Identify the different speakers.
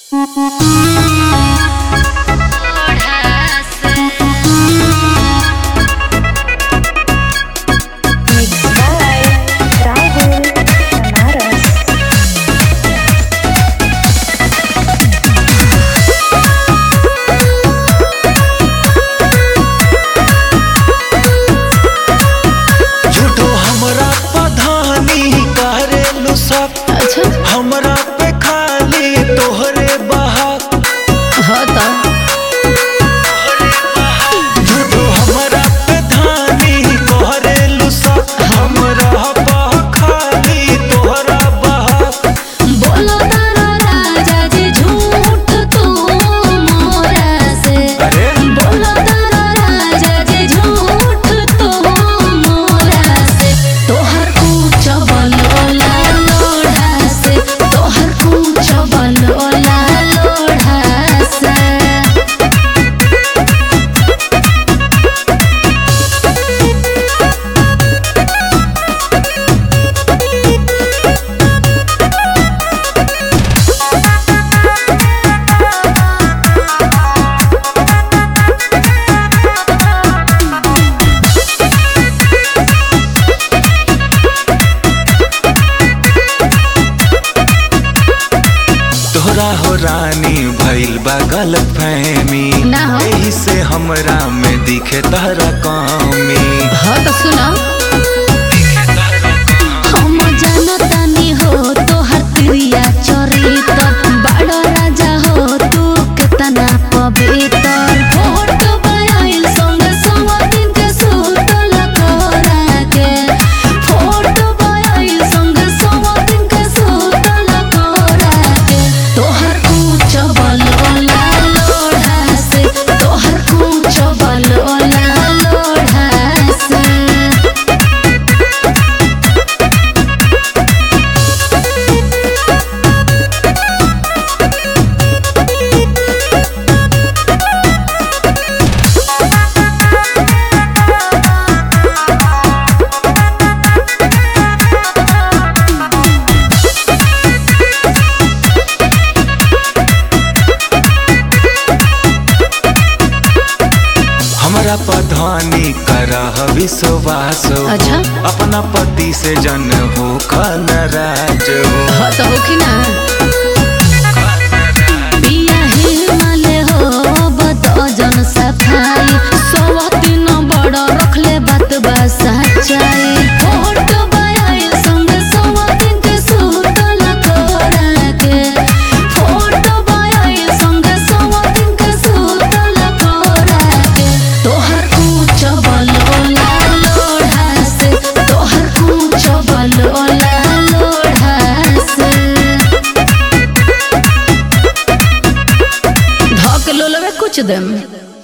Speaker 1: Mixed by Rahul Banaras.
Speaker 2: झूठो हमरा पधानी करेलु सब
Speaker 3: अच्छा
Speaker 2: हमरा पे खाली तोहरे बहाक
Speaker 3: हाँ तो
Speaker 2: झूठो हमरा पे धानी करेलु सब हमरा पे खाली तोहरा बहाक
Speaker 3: बोलो तारा राजा जी झूठ तू मोरा से
Speaker 2: अरे
Speaker 3: बोलो तारा राजा जी झूठ तू मोरा से तोहर कुछ बोलोला लोढ़ा से तोहर कुछ बोलोला लोढ़ा से
Speaker 2: तोहरा हो रानी भइल बा गलत फहमी
Speaker 3: ना हो।
Speaker 2: एही से हमरा में दिखे तहरा कमी
Speaker 3: हाँ तो सुना हम जानतानी हो तोहर प्रिया चरित्र बड़ा राजा हो तू कितना पवित्र फोटो बयाइल संग सवा दिन के सुतल कोरा के फोटो बयाइल संग सवा दिन के सुतल कोरा के तोहर कुछ बलोला लोढ़ा से तोहर कुछ बलोला लोढ़ा से
Speaker 2: हमरा पधानी करह विश्वास हो।
Speaker 3: अच्छा।
Speaker 2: अपना पति से जन हो नाराज हो
Speaker 3: हाँ तो होखी ना पिया हिमालय हो बतो जन सफाई सवा दिन बड़ा रखले बात बा सच्चाई फोटो बयाइल संग सवा दिन के सुतल कोरा के फोटो बयाइल संग सवा दिन के सुतल कोरा के तोहर कुछ बलोला लोढ़ा से तोहर कुछ बलोला लोढ़ा से धक लोलवे कुछ देम